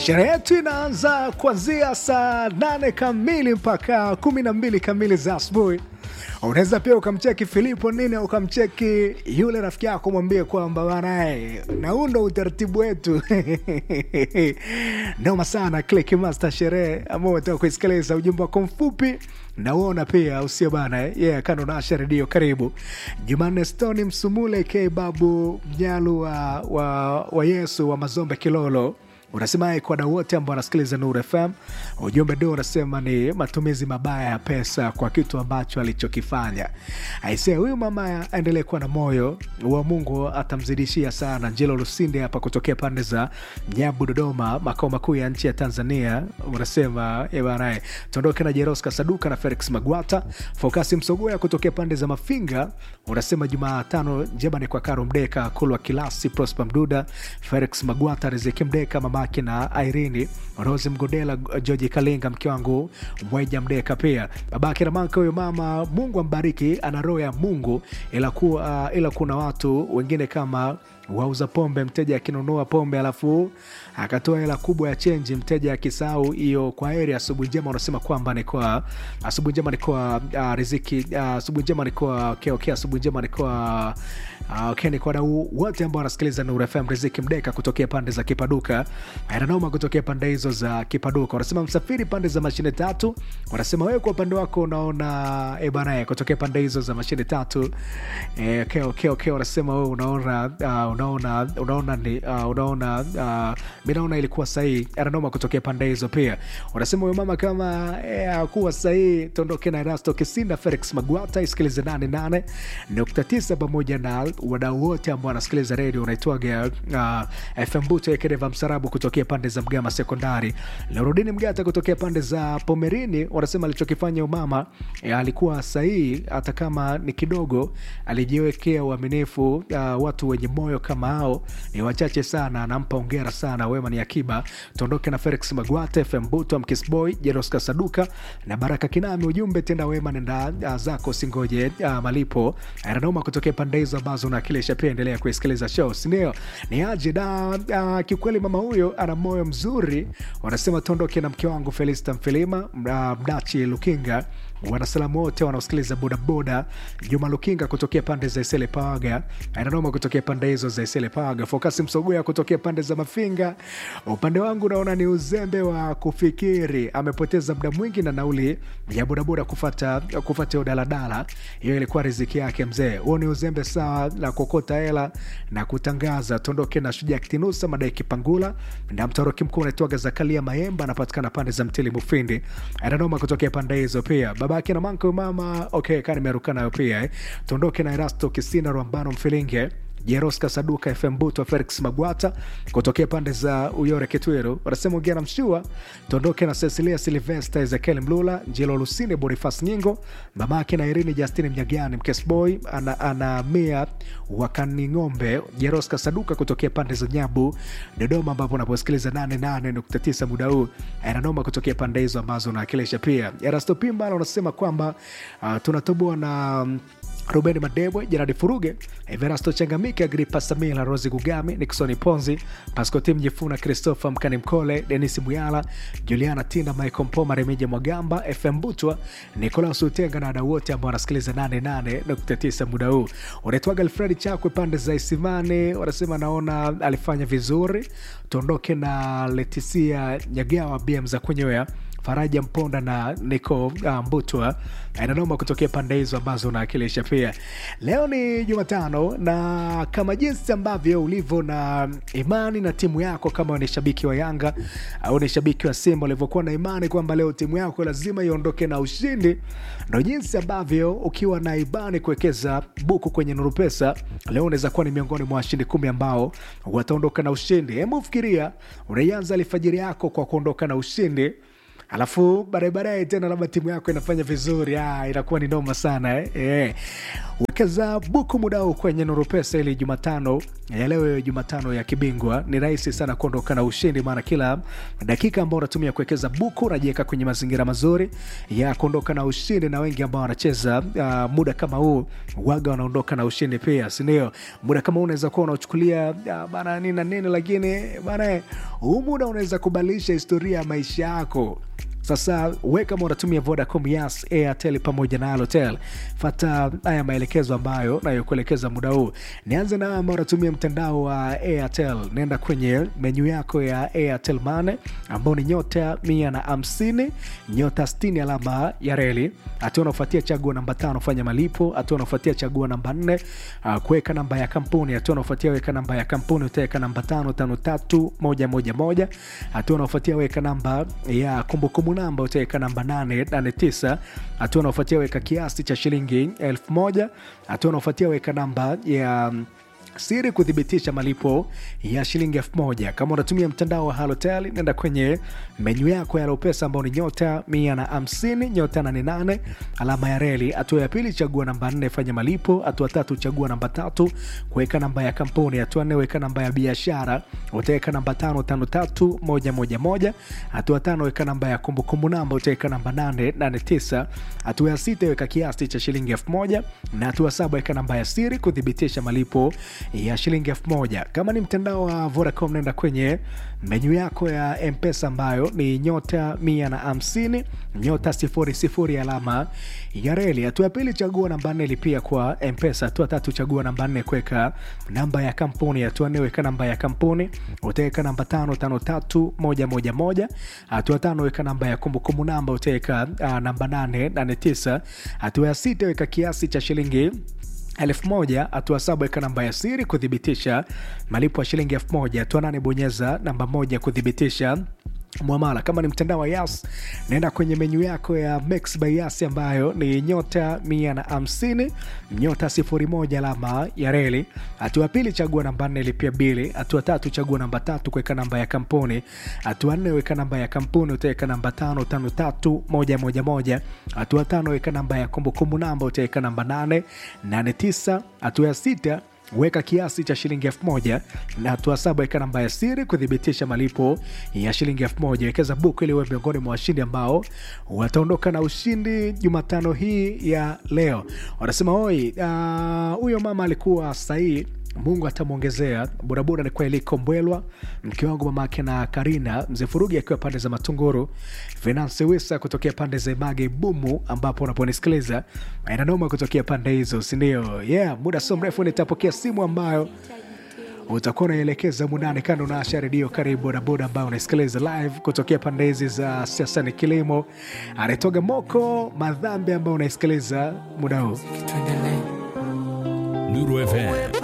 Sherehe yetu inaanza kuanzia saa nane kamili mpaka kumi na mbili kamili za asubuhi. Unaweza pia ukamcheki Filipo nini, ukamcheki yule rafiki yako, mwambie kwamba banae, na huu ndo utaratibu wetu noma sana. Click Master sherehe ambao umetoka kuisikiliza ujumbe wako mfupi nauona pia usio bana yeah, kando na Asha redio. Karibu Jumanne Stoni Msumule k babu mnyalu wa, wa, wa Yesu wa Mazombe Kilolo unasema kwa wadau wote ambao wanasikiliza Nuru FM, ujumbe ndio unasema ni matumizi mabaya ya pesa kwa kitu ambacho alichokifanya. Aisee, huyu mama aendelee kuwa na moyo wa Mungu, atamzidishia sana. Njelo Lusinde hapa kutokea pande za Nyabu, Dodoma, makao makuu ya nchi ya Tanzania, unasema banae, tuondoke na Jeroska Saduka na Felix Magwata, Fokasi Msogoya kutokea pande za Mafinga, unasema Jumatano njema ni kwa Karo Mdeka, Kulwa Kilasi, Prosper Mduda, Felix Magwata, Riziki Mdeka, mama na Irene Rose Mgodela, George Kalinga, mke wangu Mwaija Mdeka, pia babake Ramanka. Huyo mama Mungu ambariki, ana roho ya Mungu, ila, ku, uh, ila kuna watu wengine kama wauza pombe, mteja akinunua pombe alafu akatoa hela kubwa ya chenji, mteja akisahau hiyo. Kwa heri, asubuhi njema. Unasema kwamba ni kwa asubuhi njema, ni kwa uh, riziki uh, asubuhi njema ni kwa okay, okay, asubuhi njema ni kwa uh, okay, ni kwa wadau wote ambao wanasikiliza Nuru FM. Riziki Mdeka kutokea pande za Kipaduka, Aranoma kutokea pande hizo za Kipaduka, wanasema msafiri pande za mashine tatu. Wanasema wewe kwa upande wako unaona e bana, kutokea pande hizo za mashine tatu e, okay, okay, okay. Wanasema wewe unaona uh, unaona unaona ni uh, unaona uh, mi naona ilikuwa sahihi. Aranoma kutokea pande hizo pia wanasema huyo mama kama akuwa eh, sahihi. Tuondoke na Erasto Kisinda, Felix Magwata, isikilize nane nane nukta tisa pamoja na wadau wote ambao wanasikiliza redio unaitwaga uh, FM Buto Ekereva Msarabu kutokea pande za Mgama Sekondari, Lorudini Mgata kutokea pande za Pomerini wanasema alichokifanya umama eh, alikuwa sahihi, hata kama ni kidogo, alijiwekea uaminifu. Uh, watu wenye moyo kama hao ni wachache sana, anampa ongera sana. Wema ni akiba. Tuondoke na Felix Magwate, FM Buto, Mkisboy, Jeroska Saduka na Baraka Kinami. Ujumbe tenda wema, nenda uh, zako, singoje uh, malipo. Aranoma kutokea pande hizo ambazo unakilisha pia, endelea kuisikiliza show, sindio? Ni aje da uh, kiukweli mama huyo ana moyo mzuri. Wanasema tuondoke na mke wangu Felista Mfilima, uh, Mdachi Lukinga wanasalamu wote wanaosikiliza bodaboda. Juma Lukinga kutokea pande za Isele Pawaga, Ananoma kutokea pande hizo za Isele Pawaga, Fokasi Msogoya kutokea pande za Mafinga. Upande wangu naona ni uzembe wa kufikiri, amepoteza muda mwingi na nauli ya bodaboda kufata kufata hiyo daladala. Hiyo ilikuwa riziki yake mzee. Huo ni uzembe sawa na kuokota hela na kutangaza. Tuondoke na Shujaa Kitinusa, Madai Kipangula na mtoroki mkuu unaitwaga Zakalia Mayemba, anapatikana pande za Mtili Mufindi. Ananoma kutokea pande hizo pia babake na manko mama okay, kani meruka nayo pia eh. Tuondoke na Erasto Kisina Rwambano Mfilinge Jeroska Saduka FM Buto Felix Magwata kutokea pande za Uyore Kitwiru wanasema ongea na mshua. Tuondoke na Cecilia Silvesta Ezekiel Mlula Njelo Lusine Bonifas Nyingo mamake na Irini Justini Mnyagani Mkesboy ana, ana mia wakani ng'ombe Jeroska Saduka kutokea pande za Nyabu Dodoma, ambapo unaposikiliza 88.9 muda huu ananoma kutokea pande hizo ambazo unawakilisha pia. Erasto Pimba unasema kwamba uh, tunatoboa na Ruben Madebwe, Jeradi Furuge, Everasto Changamike, Agripa Samila, Rosi Gugami, Nixoni Ponzi, Pascotim Jifuna, Christopher Mkani Mkole, Denis Muyala, Juliana Tinda, Michael Mpoma, Remija Mwagamba, FM Butwa, Nikolaus Utenga na wadau wote ambao wanasikiliza 88.9 muda huu. Unaitwaga Alfredi Chakwe pande za Isimani, wanasema naona alifanya vizuri. Tuondoke na Letisia Nyagawa, BM za kunywea Faraja Mponda na Niko uh, Mbutwa inanoma kutokea pande hizo ambazo unaakilisha pia. Leo ni Jumatano, na kama jinsi ambavyo ulivyo na imani na timu yako, kama ni shabiki wa Yanga au ni shabiki wa Simba, ulivyokuwa na imani kwamba leo timu yako lazima iondoke na ushindi, ndo jinsi ambavyo ukiwa na imani kuwekeza buku kwenye Nuru Pesa leo unaweza kuwa ni miongoni mwa washindi kumi ambao wataondoka na ushindi. Hebu fikiria, unaianza alfajiri yako kwa kuondoka na ushindi alafu baadaye baadaye tena labda timu yako inafanya vizuri, ah, inakuwa ni noma sana eh? Eh. Wekeza buku muda huu kwenye Nuru Pesa ili Jumatano ya leo, hiyo Jumatano ya kibingwa, ni rahisi sana kuondoka na ushindi, maana kila dakika ambao unatumia kuwekeza buku unajiweka kwenye mazingira mazuri ya kuondoka na ushindi, na wengi ambao wanacheza uh, muda kama huu waga wanaondoka na ushindi pia, si ndio? Muda kama huu unaweza kuwa unachukulia uh, bana nini na nini, lakini bana huu muda unaweza kubadilisha historia ya maisha yako sasa we kama unatumia vodacom yas airtel pamoja na alotel fata haya maelekezo ambayo nayokuelekeza muda huu nianze na ambao unatumia mtandao wa airtel nenda kwenye menyu yako ya airtel mane ambao ni nyota mia na hamsini nyota 60 alama ya reli hatua unaofuatia chagua namba tano fanya malipo hatua unaofuatia chagua namba nne uh, kuweka namba ya kampuni hatua unaofuatia weka namba ya kampuni utaweka namba tano tano tatu moja moja moja hatua unaofuatia weka namba ya kumbukumbu namba utaweka namba 889 hatua unaofuatia weka kiasi cha shilingi 1000 hatua unaofuatia weka namba ya siri kuthibitisha malipo ya shilingi elfu moja kama unatumia mtandao wa halotel nenda kwenye menyu yako ya lopesa ambao ni nyota mia na hamsini nyota nane nane alama ya reli hatua ya pili chagua namba nne fanya malipo hatua tatu chagua namba tatu kuweka namba ya kampuni hatua nne weka namba ya biashara utaweka namba tano tano tatu moja moja moja hatua tano weka namba ya kumbukumbu namba utaweka namba nane nane tisa hatua ya sita weka kiasi cha shilingi elfu moja na hatua saba weka namba ya siri kuthibitisha malipo ya shilingi elfu moja kama ni mtandao wa vodacom nenda kwenye menyu yako ya mpesa ambayo ni nyota mia na hamsini nyota sifuri sifuri alama ya reli hatua ya pili chagua namba nne lipia kwa mpesa hatua tatu chagua namba nne kuweka namba ya kampuni hatua nne weka namba ya kampuni utaweka namba tano tano tatu moja moja moja hatua tano weka namba ya kumbukumbu namba utaweka uh, namba nane nane tisa hatua ya sita weka kiasi cha shilingi elfu moja hatua saba weka namba ya siri kuthibitisha malipo ya shilingi elfu moja hatua nane bonyeza namba moja kuthibitisha mwamala kama ni mtandao wa yas naenda kwenye menyu yako ya Max by yas ambayo ni nyota mia na hamsini nyota sifuri moja alama ya reli hatua pili chagua namba nne lipia bili hatua tatu chagua namba tatu kuweka namba ya kampuni hatua nne weka namba ya kampuni utaweka namba tano tano tatu moja moja moja hatua tano weka namba ya kumbukumbu namba utaweka namba nane nane tisa hatua ya sita weka kiasi cha shilingi elfu moja na hatua saba weka namba ya siri kuthibitisha malipo ya shilingi elfu moja wekeza buku ili uwe miongoni mwa washindi ambao wataondoka na ushindi jumatano hii ya leo wanasema oi huyo uh, mama alikuwa sahihi mungu atamwongezea bodaboda alikuwa iliko mbwelwa mke wangu mamake na karina mzee furugi akiwa pande za matunguru venance wisa kutokea pande za mage bumu ambapo unaponisikiliza inanoma kutokea pande hizo sindio yeah muda sio mrefu nitapokea simu ambayo utakuwa unaelekeza mundani kando na asha redio karibu bodaboda ambayo unasikiliza live kutokea pande hizi za siasa ni kilimo anatoga moko madhambi ambayo unaisikiliza muda huu Nuru FM